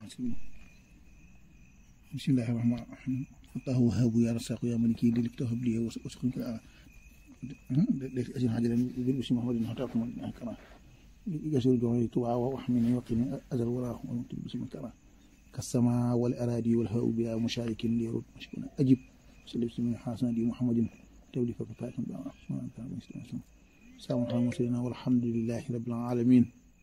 bismillahi rahmaani rahim fataahu wahabu ya rasaqu ya maliki li liftahu li wasukun ka أجل حاجة بالاسم محمد هتاكم كما يسير جوعي توعى وأحمني وقني أزل وراه ونكتب باسم كما كالسماء والأراضي والهواء بلا مشارك ليرد مشكنا أجب صلى بسم حسن دي محمد تولي فكفاكم سلام على المرسلين والحمد لله رب العالمين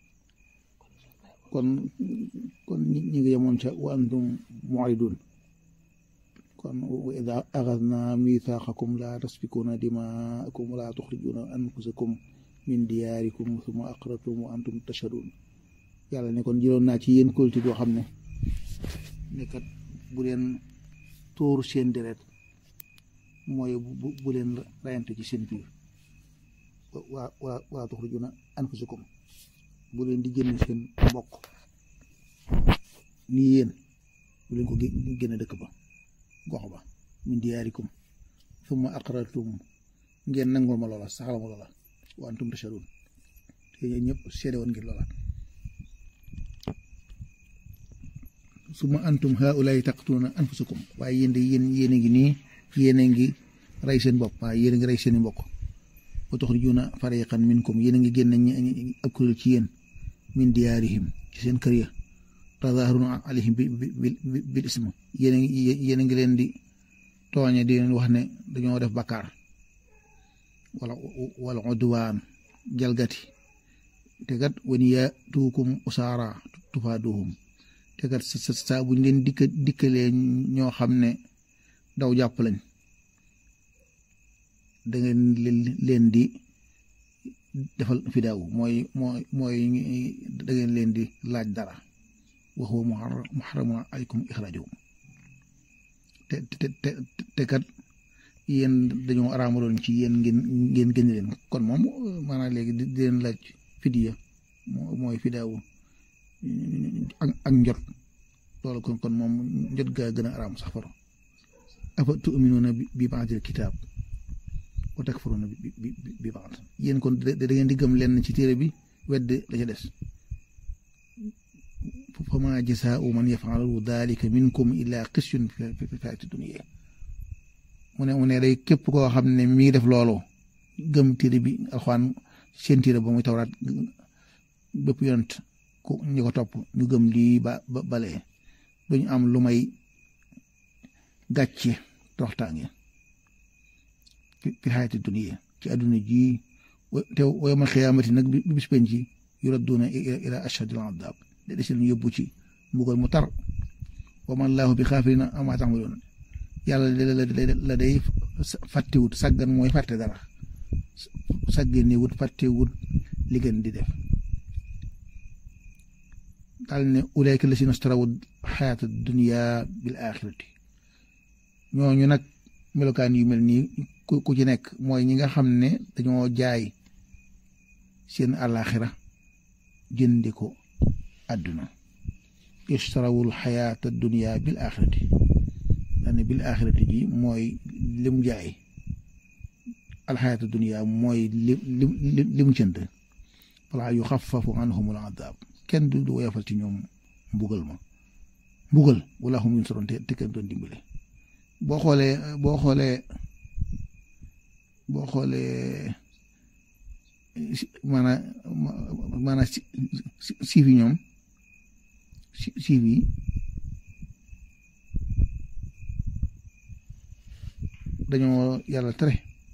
kon kon ñi ngi yemoon ca wa antum mu'ridun kon wa ida axadna mithaqakum la tasfikuna dimaakum wala tuxrijuna anfusakum min diyaarikum summa aqrartum wa antum tashhadun yàlla ne kon jëloon naa ci yéen kolti boo xam ne nekkat bu leen tóor seen deret mooy bu bu leen rayante ci seen biir waa waa wala tuxrijuna anfusakum bu leen di génne seen mbokk nii yéen bu leen ko génne dëkk ba gox ba min diyaarikum summa aqrartum ngeen nangul ma loola saxal ma loola wa antum tashhadun te ñëpp seede woon ngir loola summa antum haulaay taqtuluna anfusakum waaye yéen de yéen yéen a ngi nii yéen a ngi rey seen bopp waaye yéen a ngi rey seen i mbokk wa tuxrijuna fariqan minkum yéen a ngi génn ab kuréel ci yéen min diyaarihim ci seen kër ya tazahiruna alayhim bi bi bil ism yéen a ngi yéen a ngi leen di tooñe di leen wax ne dañoo def bakkaar wala wala udwaan jalgati te kat wan yaatuukum usaara tufaaduhum te kat sa saa buñ leen dikka dikkalee ñoo xam ne daw jàpp lañ da ngeen leen di defal fidaaw mooy mooy mooy da ngeen leen di laaj dara wa huwa muharramun alaykum ixraajuhum te te te te kat yéen dañoo araamaloon ci yéen ngeen ngeen génne leen kon moom maanaam léegi di leen laaj fidiya mooy fidaaw ak ak njot loolu kon kon moom njot gaa gën a araam sax faro afa tu'minuuna bi ba'dil kitaab wa takfuruuna bi bi bi ba'd yéen kon da ngeen di gëm lenn ci téere bi wedd la ca des fa maa jazaa'u man yaf'alu daalika minkum illaa xisyun fi hayaati dunya mu ne mu ne day képp koo xam ne mi ngi def loolu gëm téere bi alxuraan seen téere ba muy tawraat bépp yonent ku ñu ko topp ñu gëm lii ba ba balee duñu am lu may gàcce toxtaange fi hayaati dunya ci àdduna ji te wa yawmal qiyaamati nag bi bis penc ci yuradduuna ila ashadil adaab de des leen yóbbu ci mbugal mu tar wa ma laahu bi xaafilin ammaa ta'maluun yàlla la day fàttewut sàggan mooy fàtte dara sàgganewut fàttewut li gën di def daal ne ulaa'ika llaziina ishtaraw xayaata dunya bil aaxirati ñooñu nag melokaan yu mel nii ku ci nekk mooy ñi nga xam ne dañoo jaay seen àllaaxira jëndi ko àdduna ishtarawul xayaata dunya bil axirati daane bil axirati ji mooy lim jaay alxayaata dunya mooy lim lim lim jënd falaa yuxaffafu anhumul adaab kenn du woyofal ci ñoom mbugal ma mbugal wala hum yunsaroon te kenn doon dimbale boo xoolee boo xoolee boo xoolee maanaam maanaam siif yi ñoom siif yi dañoo yàlla tere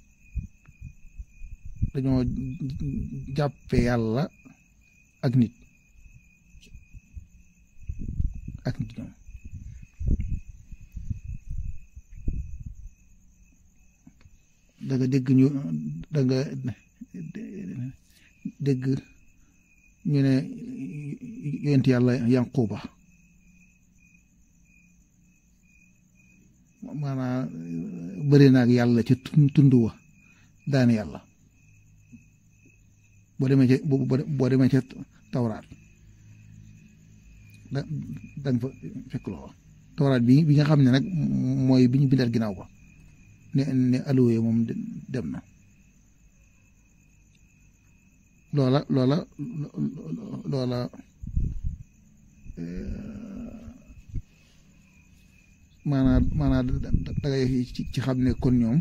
dañoo jàppe yàlla ak nit ak nit ñoom da nga dégg ñu da nga dégg ñu ne yonent yàlla yanquba maanaam bëri naag yàlla ci tund wa daane yàlla boo demee ca boo demee ca tawraat da danga fa fekk loxo tawraat bi bi nga xam ne nag mooy bi ñu bindal ginnaaw ba ne ne alluwe moom dem na loola loola loola maanaam maanaam dangay ci xam ne kon ñoom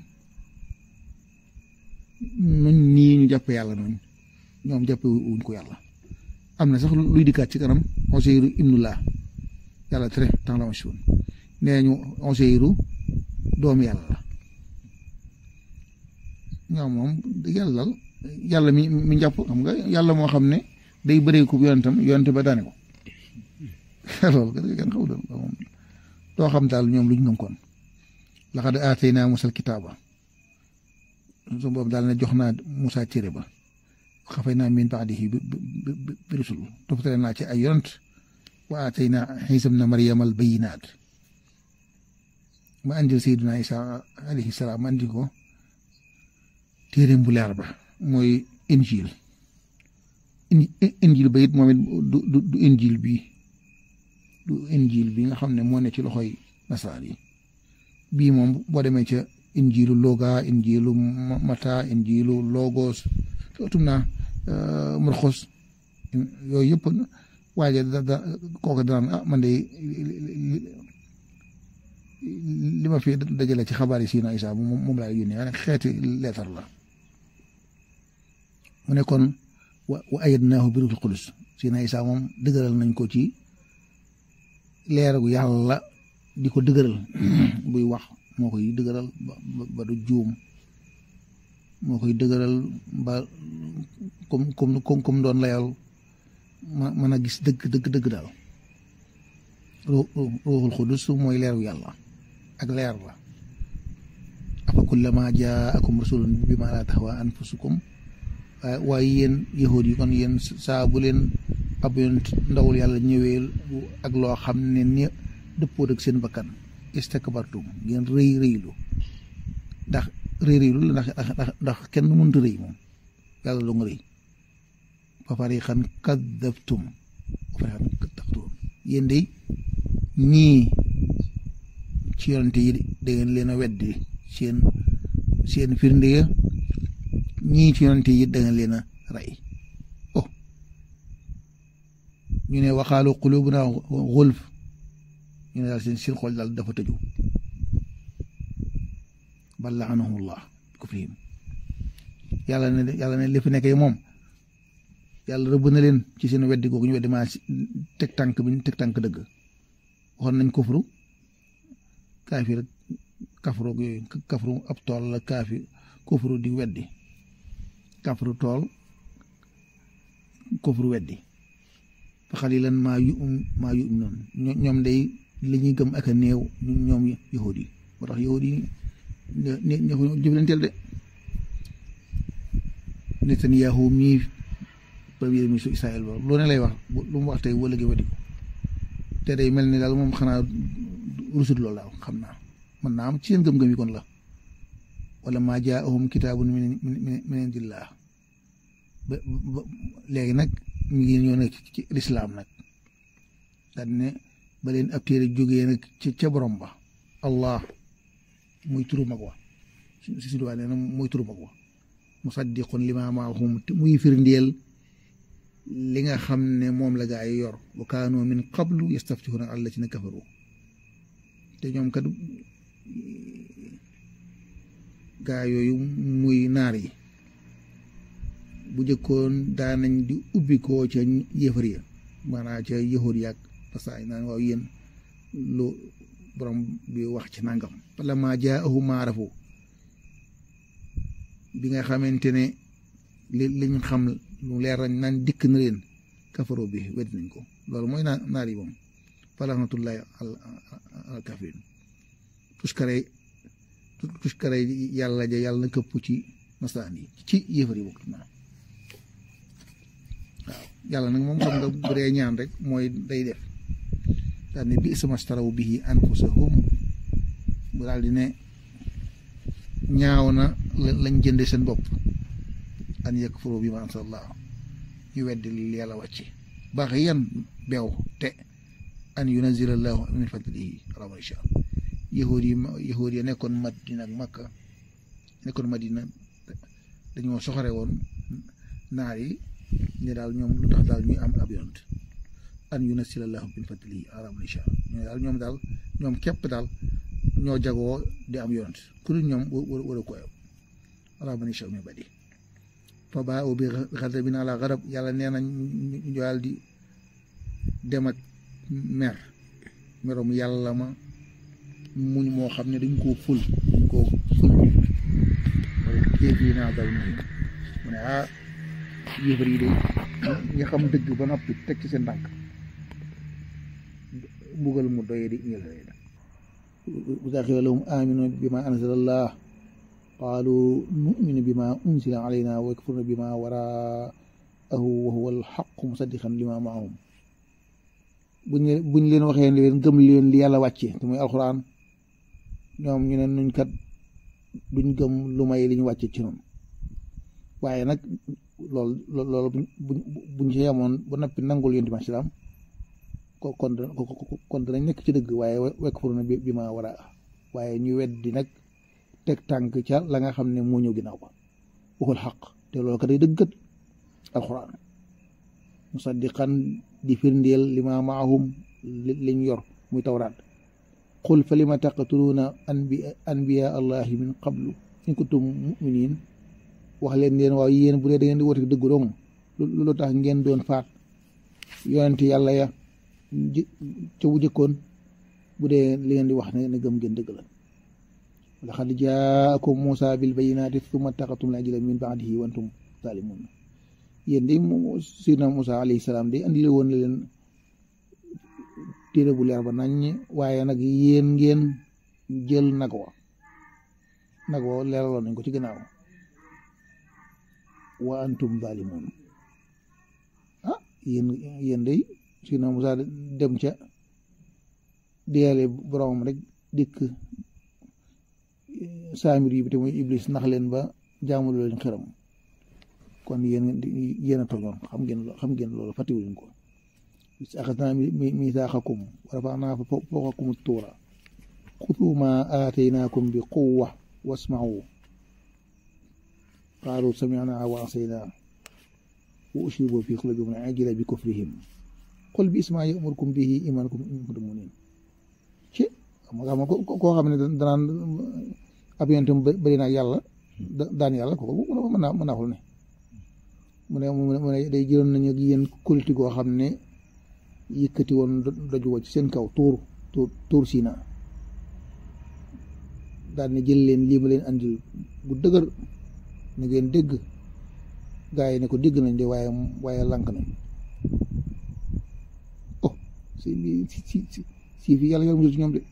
nuñ nii ñu jàppe yàlla noonu ñoom jàppe wuñ ko yàlla am na sax luy dikkaat ci kanam Useyru ibnullah yàlla tere temps la ma si woon nee ñu Useyru doomu yàlla la ñoom moom yàlla yàlla mi mi njàpp xam nga yàlla moo xam ne day bëree ko yonentam yonente ba daane ko loolu kenn xaw doon moom doo xam daal ñoom lu ñu ngëm kon laqad aataynaa Muusal kitaaba su boobu daal ne jox naa Musaa téere ba xafay naa min ba'dihi bi bi rusul toppatale naa ci ay yonent wa aataynaa Iisaa ibna Maryama al bayyinaat ma andil Seydina Isaa alayhi salaam ma andil ko téere bu leer ba mooy injil injil ba it moom it du du injil bii du injil bi nga xam ne moo ne ci loxoy nasaar yi bii moom boo demee ca injilu loga injilu mata injilu logos tum naa murxos yooyu yëpp waaye da da kooku danaan ah man de li ma fi dajale ci xabaar yi Sina Isa moom moom laay yónnee waaye xeeti leetar la mu ne kon wa wa ayyadnaahu bi ruuhil qudus Sina Isa moom dëgëral nañ ko ci leeragu yàlla di ko dëgëral buy wax moo koy dëgëral ba ba du juum moo koy dëgëral ba comme comme comme doon layal ma mën a gis dëgg dëgg dëgg daal ruuxul xudus mooy leeru yàlla ak leer la afa kullama jaakum rasulun bima laa tahwa anfusukum waaye yéen yahuud yi kon yéen saa bu leen ab yonent ndawul yàlla ñëwee ak loo xam ne ni dëppoot ak seen bakkan istakbartum ngeen rëy rëylu ndax rëy rëylu la ndax ndax kenn mënut a rëy moom yàlla doo nga rëy fa fariqan kadabtum wa fariqan taqtuluun yéen de ñii ci yonente yi da ngeen leen a weddi seen seen firnde ya ñii ci yonente yi da ngeen leen a rey oh ñu ne waxaalu qulubuna xulf ñu ne daal seen seen xol daal dafa tëju bal laanahumullah kufrihim yàlla ne yàlla ne li fi nekkee moom yàlla rëbb na leen ci seen weddi googu ñu weddi maa teg tànk bi ñu teg tànk dëgg waxoon nañ kufru kaafir kafru yooyu kafru ab tool la kaafi kufru di weddi kafru tool kufru weddi fa xalilan maa yu maa yu noonu ñoom day li ñuy gëm ak a néew ñoom yahud yi moo tax yahud yi ne ne ko jëflanteel de Netanyahu mii premier ministre Israël ba lu ne lay wax lu mu wax tey wala gi weddi ko te day mel ni daal moom xanaa rusut loolu daal xam naa mën naa am ci seen gëm-gëm yi kon la wala maa jaahum kitaabun min min indillah ba léegi nag ñu ngi ñëw nag ci lislaam nag daal ne ba leen ab téere jógee nag ci ca borom ba allah muy turu mag wa si si duwaa nee na muy turu mag wa musaddiqun limaa maahum muy firndeel li nga xam ne moom la gaa yi yor wa kaanu min qablu yastaftihuna ala allaziina kafaru te ñoom kat gaa yooyu muy naar yi bu jëkkoon daanañ di ubbi koo ca yéefar ya maanaam ca yahuud yaag parce que naan waaw yéen lu borom bi wax ci nangam wala maa jaahum maa arafu bi nga xamante ne li liñ xam lu leer nañ naan dikk na leen kafaro bi wedd nañ ko loolu mooy naa naar yi moom falaxnatullahi al kafirin tuskare tuskare yàlla ja yàlla na këpp ci nasaraan yi ci yéefar yi bokk naa waaw yàlla nag moom xam nga bu dee ñaan rek mooy day def daal ne bi sama staraw bihi anfusahum bu daal di ne ñaaw na lañ jënde seen bopp an yakfuru bi ma anzalallah ñu weddi li yàlla wàcci baax yan beew te an yunazila allahu min fadlihi rama insha yahud yi yahud yi nekkoon madina ak makka nekkoon madina dañoo soxore woon naar yi ne daal ñoom lu tax daal ñuy am ab yonent an yunazila allahu min fadlihi rama insha ñoo daal ñoom daal ñoom képp daal ñoo jagoo di am yonent ku dul ñoom war a ko ala man yashaa min ibadihi fa baa'u bi ghadabin ala ghadab yàlla nee na ñu daal di dem ak mer merom yàlla ma muñ moo xam ne dañ koo ful dañ koo ful kéef yi naa dal muñ mu ne ah yéefar yi de ñi xam dëgg ba noppi teg ci seen tànk mbugal mu doye di ñël وإذا قيل لهم آمنوا بما أنزل الله قالوا نؤمن بما أنزل علينا ويكفرون بما وراءه وهو الحق مصدقا لما معهم buñ buñ leen waxee ne leen gëm leen li yàlla wàcce te muy alxuraan ñoom ñu ne nuñ kat duñ gëm lu may li ñu wàcce ci noonu waaye nag loolu loolu buñ buñ ci yemoon ba noppi nangul yonent bi islaam kon kon danañ nekk ci dëgg waaye wekk furu na bi ma war a waaye ñu weddi nag teg tànk ca la nga xam ne moo ñëw ginnaaw ba waxul xaq te loolu kat day dëggat alxuraan musaddiqan di firndeel li ma maahum liñ yor muy tawraat qul fa lima taqtuluuna anbiya allahi min qablu in kuntum muminin wax leen leen waaw yéen bu dee da ngeen di wote dëgg dong lu tax ngeen doon faat yonent yàlla ya ca bu jëkkoon bu dee li ngeen di wax ne ne gëm ngeen dëgg la laqad jaakum Muusa bil bayyinaati summa taqatum al ajla min ba'dihi wa antum zalimun yéen de sidna Muusa alayhi salaam de andi woon na leen téere bu leer ba nañ waaye nag yéen ngeen jël nag wa nag wa leeraloon nañ ko ci gannaaw wa antum zalimun ah yéen yéen de sidna Muusa dem ca deele boromam rek dikk saamir yi bi te muy iblis nax leen ba jaamul leen xeram kon yéen yéen a tooñoon xam ngeen xam ngeen loolu fàttewuñ ko axadnaa miisaaxakum wa rafa'naa fawqakum tuura xuduu maa aataynaakum bi quwwa wasma'uu qaaluu sami'naa wa asaynaa wa ushribuu fii quluubihim al-'ijla bi kufrihim qul bi'sa maa ya'murukum bihi iimaanukum in kuntum mu'miniin ci xam nga koo xam ne danaan ab yonentam bëri na yàlla daan yàlla kooku mën naa mën naa xul ne mu ne mu ne day jëloon nañu ak yéen kulti goo xam ne yëkkati woon doju wa ci seen kaw tuur tuur tuur siina daal ne jël leen lii ma leen andil bu dëgër na ngeen dégg gaa yi ne ko dégg nañ de waaye waaye lànk nañ oh si si si si fi yàlla yàlla musul ci ñoom de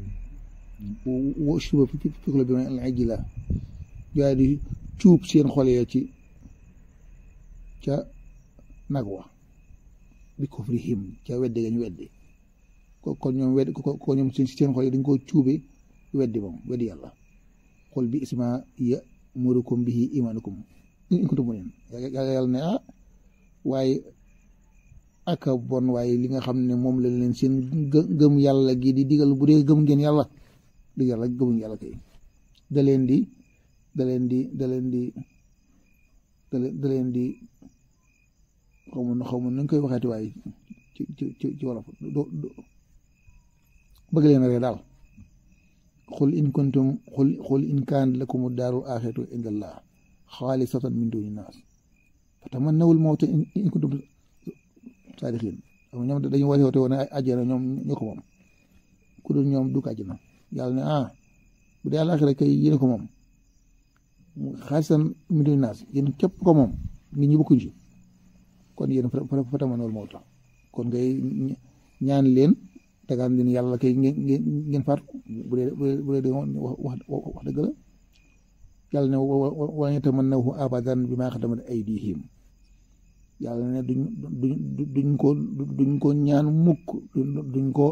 wo suba fi fi la bi ma al ajila gaa di cuub seen xol ya ci ca nag wa bi kufrihim ca wedde ga ñu wedde ko kon ñoom wedde ko ñoom seen seen xol yi dañ ko cuube weddi moom weddi yàlla xol bi isma ya murukum bihi imanukum in kuntum mu'minin yàlla ne ah waaye aka bon waaye li nga xam ne moom la leen seen gëm yàlla gi di digal bu dee gëm ngeen yàlla di yàlla gëmuñ yàlla kay da leen di da leen di da leen di da leen di xaw ma xaw ma nu ñu koy waxeeti waaye ci ci ci ci wolof do bëgg leen rek daal xul in kuntum xul xul in kaan lakum daarul aaxiratu indallah xaalisatan min duni naas fatamannawul mawta in kuntum saadixiin xam ñoom dañu woote woote woon ay àjjana ñoom ñoo ko moom ku dul ñoom du ko àjjana yàlla ne ah bu dee àllaaxira kay yéen ko moom xaalisatan min duni naas yéen képp ko moom nit ñi bokkuñ ci kon yéen fatamannawul mawta kon ngay ñaan leen dagaan leen yàlla kay ngeen ngeen faatu bu dee bu dee wax wax dëgg la yàlla ne wala yatamannahu abadan bimaa qaddamat aydihim yàlla ne duñ duñ duñ ko duñ ko ñaan mukk duñ ko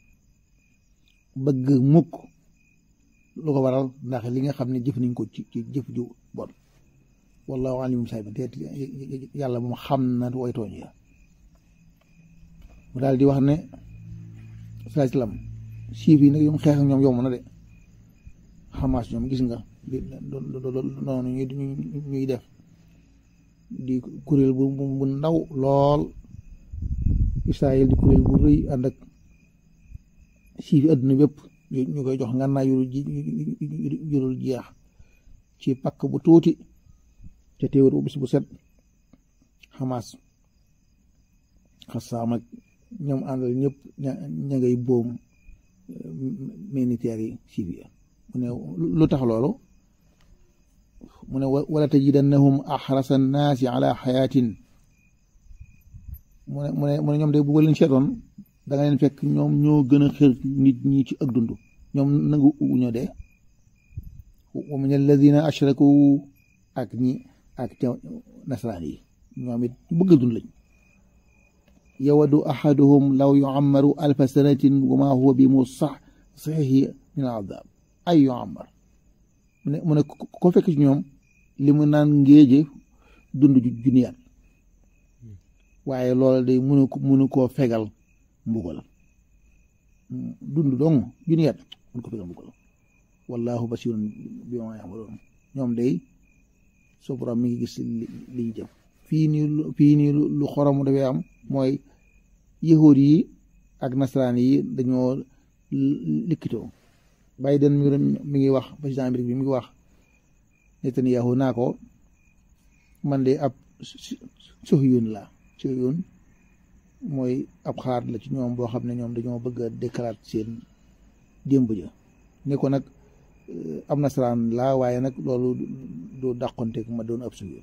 bëgg mukk lu ko waral ndax li nga xam ne jëf nañ ko ci ci jëf ju bon wallahu alimum saabin te yàlla moom xam na way tooñ ya mu daal di wax ne saa islam siif yi nag ñoom xeex ak ñoom yomb na de xamaas ñoom gis nga noonu ñuy def di kuréel bu bu ndaw lool Israël di kuréel bu rëy ànd ak siif yi àdduna bépp ñu koy jox ngànnaay yu jurul jeex ci pakk bu tuuti ca téewér bu bis bu set xamaas xasaam ak ñoom àndal ñëpp ña ña ngay boom militaires yi Syrie mu ne lu tax loolu mu ne wala tajidannahum axrasa annaasi ala xayaatin mu ne mu ne mu ne ñoom de bu leen seetoon da nga leen fekk ñoom ñoo gën a xër nit ñi ci ak dund ñoom nangu uñoo dee wa min alladina ashraku ak ñi ak ca nasaraan yi ñoom it bëgg a dund lañ yawadu ahaduhum law yuammaru alfa sanatin wa ma huwa bi mu sax saxihi min al adab ay yuammar mu ne mu ne ko fekk ci ñoom li mu naan ngéeje dund junniyaat waaye loolu day mënu ko mënu koo fegal mbugal dund dong junniyaat mënu ko fegal mbugal wallahu basirun bi ma ya'malun ñoom day soo borom mi ngi gis li liñ jëf fii nii fii nii lu xorom dafay am mooy yahuud yi ak nasaraan yi dañoo likkitoo Biden mi ngi wax président Amérique bi mi ngi wax Netanyahu naa ko man de ab suhyun la suhyun mooy ab xaar la ci ñoom boo xam ne ñoom dañoo bëgg a déclarer seen démb ja ne ko nag am nasaraan laa waaye nag loolu du dàqonteeg ma doon ab suhyun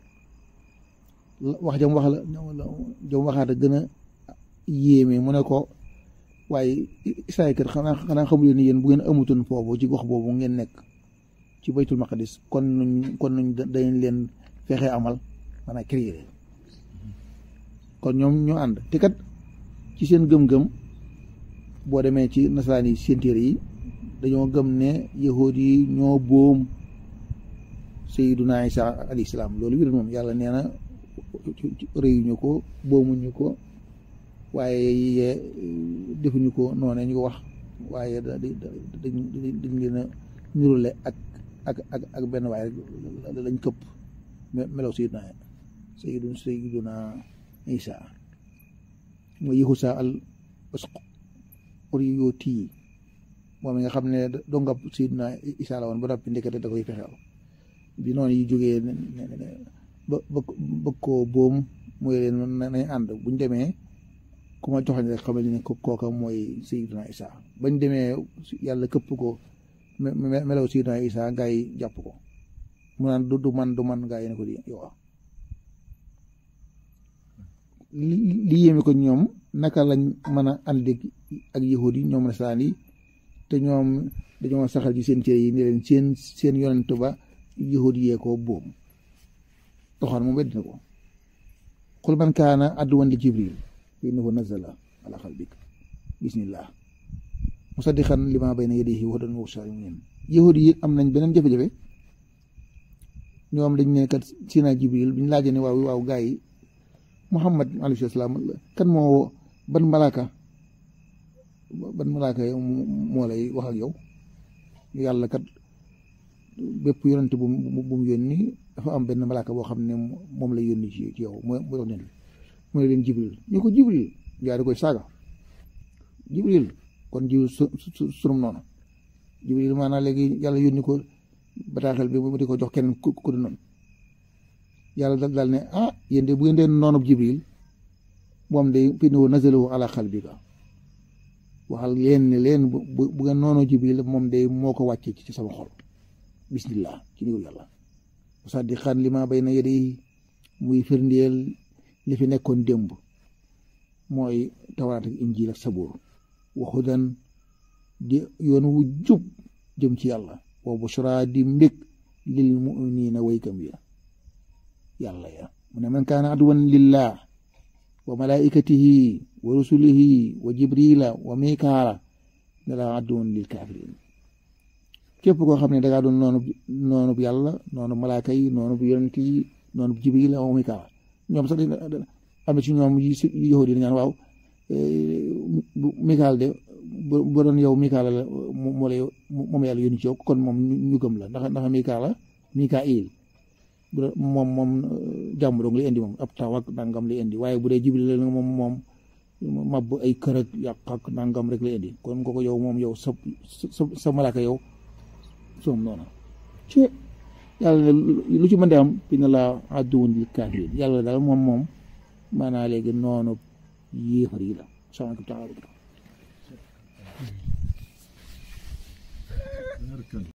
wax jam wax la jam waxaat a gën a yéeme mu ne ko waaye Israël kat xanaa xanaa xamul leen ni yéen bu ngeen amutoon foofu ci gox boobu ngeen nekk ci baytul maqdis kon nuñ kon nuñ dañ leen fexe amal maanaam créer kon ñoom ñoo ànd te kat ci seen gëm-gëm boo demee ci nasaraan yi seen téere yi dañoo gëm ne yahuud yi ñoo boom sayyiduna Isa alayhi salaam loolu wér moom yàlla nee na réyuñu ko boomuñu ko waaye defuñu ko noonu ñu ko wax waaye da dañ dañ leen a nirule ak ak ak ak benn waaye lañ këpp melaw sayyiduna sayyiduna sayyiduna Isa mooy Yahusa al Uriyoti moom mi nga xam ne dongab sayyiduna Isa la woon ba noppi ndekete da koy fexeel bi noonu yi jógee ba bëgg koo boom mooy leen nañ ànd buñ demee ku ma joxañ rek xamal ne kooka mooy Sayyidina Isa bañ demee yàlla këpp ko melaw Sayyidina Isa gaa yi jàpp ko mu naan du man du man gaa yi ne ko di yow li yéeme ko ñoom naka lañ mën a ànd ak yahud yi ñoom nasaraan yi te ñoom dañoo saxal ci seen cër yi ne leen seen seen yonent ba yahud yee ko boom toxaan moom wedd na ko qul man kaana adduwan li jibril fa innahu nazala ala qalbik bismillah musaddiqan lima bayna yadayhi wa hudan wa bushra lil mu'minin yahud yi am nañ beneen jafe-jafe ñoom dañ ne kat sina jibril biñ laajee ne waaw waaw gaa yi muhammad alayhi salaam kan moo ban malaaka ban malaaka moo lay wax ak yow yàlla kat bépp yonent bu bu mu yónni dafa am benn malaaka boo xam ne moom lay yónni ci ci yow mooy mooy wax ne mu ne leen jibril ñu ko jibril yaa di koy saaga jibril kon jiw su su sunum noonu jibril maanaam léegi yàlla yónni ko bataaxel bi mu di ko jox keneen ku ku di noonu yàlla dal daal ne ah yéen de bu ngeen dee noonu jibril moom de fi ne nazalahu ala qalbika waxal leen ne leen bu bu ngeen noonu jibril moom de moo ko wàccee ci sama xol bismillah ci niwul yàlla musaddiqan lima bayna yadayhi muy firndeel li fi nekkoon démb mooy tawraat ak injiil ak sabuur wa hudan di yoon wu jub jëm ci yàlla wa bushra di mbég lil mu'minina waykam ya yàlla ya mu ne man kaana aduwan lillah wa malaikatihi wa rusulihi wa jibrila wa mikaala ne la aduwan lil kafirin képp koo xam ne dangaa doon noonu noonu bu yàlla noonu malaaka yi noonu bu yonent yi noonu bu jibril wa mikaala ñoom sax am na ci ñoom yi yahud yi ñaan waaw mikaal de bu doon yow mikaala la moo lay moom yàlla yónni ci yow kon moom ñu gëm la ndax ndax mikaala mikail moom moom jàmm dong li indi moom ab taw ak nangam li indi waaye bu dee jibril la moom moom mabb ay kër ak yàq ak nangam rek lay indi kon nga ko yow moom yow sa sa sa malaaka yow soom noonu ci yàlla ne lu ci mën de am inna laa aduwwun lil kaafiriin yàlla daal moom moom maanaa léegi noonu yéefar yi la subhaanahu wa taala